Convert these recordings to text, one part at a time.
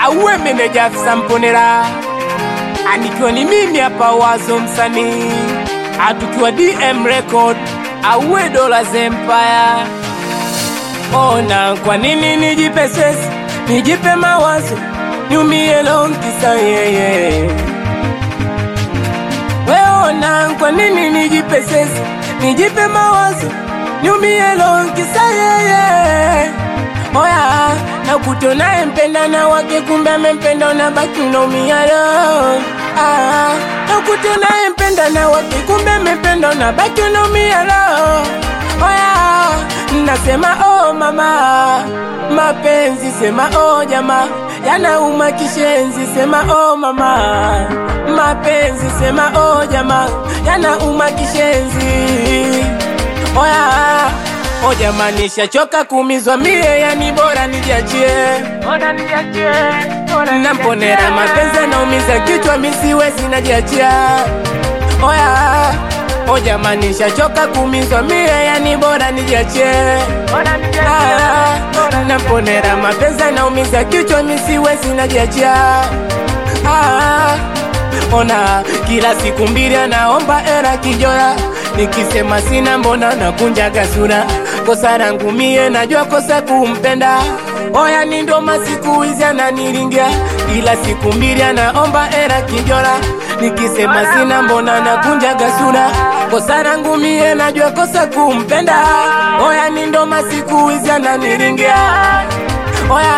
auwe meneja afisa Mponera, anikiwa ni mimi hapa Wazo msanii, atukiwa DM Record, auwe Dollars Empire. Ona kwa nini nijipe stress, nijipe mawazo, niumie long kisa yeye. Weona kwa nini nijipe stress, nijipe mawazo, niumie long kisa yeye. Oya, na kutonaye mpenda na wake kumbe amempenda unabaki unaumia roho. Ah, na kutonaye mpenda na wake kumbe amempenda unabaki unaumia roho. Oya, nasema oh mama, mapenzi sema oh jamaa, yanauma kishenzi sema oh mama, mapenzi sema oh jamaa, yanauma kishenzi. Oya, o jamani, nishachoka kuumizwa mie, yani bora nijiachie, bora nijiachie, bora namponera mapenzi anaumiza kichwa, mi siwezi najiachia. Oya, o jamani, nishachoka kuumizwa mie, yani bora nijiachie, bora nijiachie, namponera mapenzi anaumiza kichwa, mi siwezi najiachia. Ah, ona kila siku mbili anaomba era kijora, nikisema sina mbona nakunjaga sura. Kosa langu mie najua kosa kumpenda, oya ni ndo masiku hizi ananiringia, kila siku mbili anaomba era kijora, nikisema sina mbona nakunjaga sura. Kosa langu mie najua kosa kumpenda, oya ni ndo masiku hizi ananiringia, oya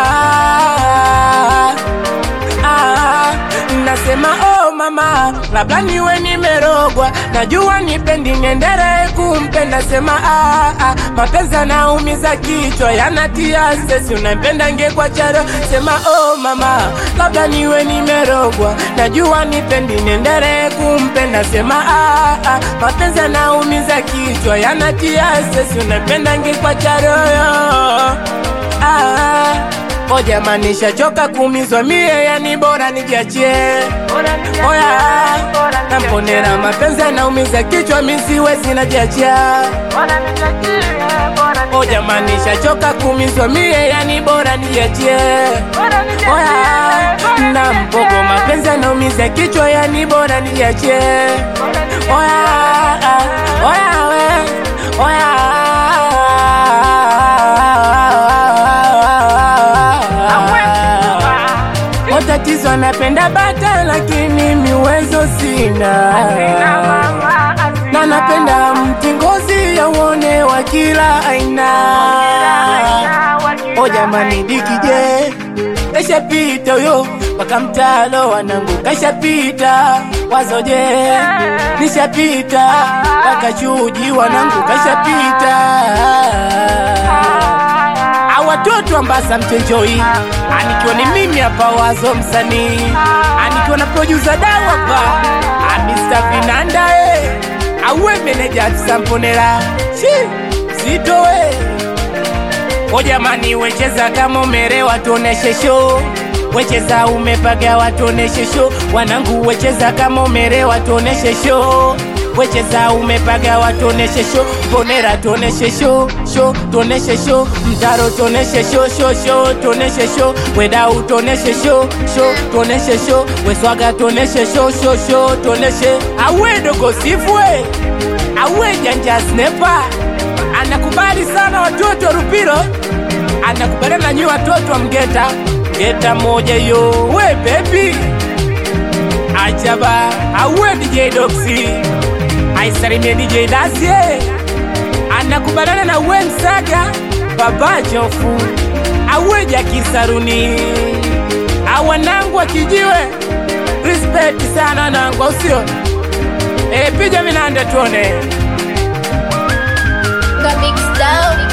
ah, nasema oh mama, labda niwe nimerogwa, najua nipendi niendelee kumpenda. Sema ah, ah, mapenzi yanaumiza kichwa, yanatia stress, unampenda ngekwa charo. Sema oh mama, labda niwe nimerogwa, najua nipendi niendelee kumpenda. Sema ah, ah, mapenzi yanaumiza kichwa, yanatia stress, unampenda ngekwa charo ah, O jamani, nishachoka kuumizwa mie, yani bora nijiachie. Oya, namponera mapenzi anaumiza kichwa, mi siwezi najiachia. O jamani, nishachoka kuumizwa mie, yani bora nijiachie. Oya, na mpogo mapenzi anaumiza kichwa, yani bora nijiachie. Oya, oya we, oya tatizo napenda bata lakini miwezo sina na napenda mti ngozi ya uone wa kila aina o jamani dikije kashapita huyo mpaka mtalo wanangu kashapita wazoje nishapita mpaka chuji wanangu kashapita watoto ambasa mchenjoi anikiwa ni mimi hapa wazo msanii anikiwa na producer dawa hapa Mr. Vinanda eh auwe meneja afisa Mponera chi zitoe o jamani, wecheza kama umerewa, tuoneshe show wecheza umepaga watuoneshe show wanangu, wecheza kama umerewa, tuoneshe show wecheza umepaga watuoneshe show Mponera tuoneshe show show tuoneshe show Mtaro tuoneshe show show show tuoneshe show Wedau tuoneshe show show tuoneshe show Weswaga tuoneshe show show show tuoneshe awe dogo sifwe awe janja snepa anakubali sana watoto wa Rupiro anakubaliana na nyinyi watoto wa Mgeta Mgeta moja yo we baby Ajaba awe DJ Doxy aisalimie DJ Dazie anakubaliana na we Msaga Baba Jofu awe Jaki Saruni awanangu wa kijiwe respect sana nangu au sio? E, piga vinanda tuone Got mixed down.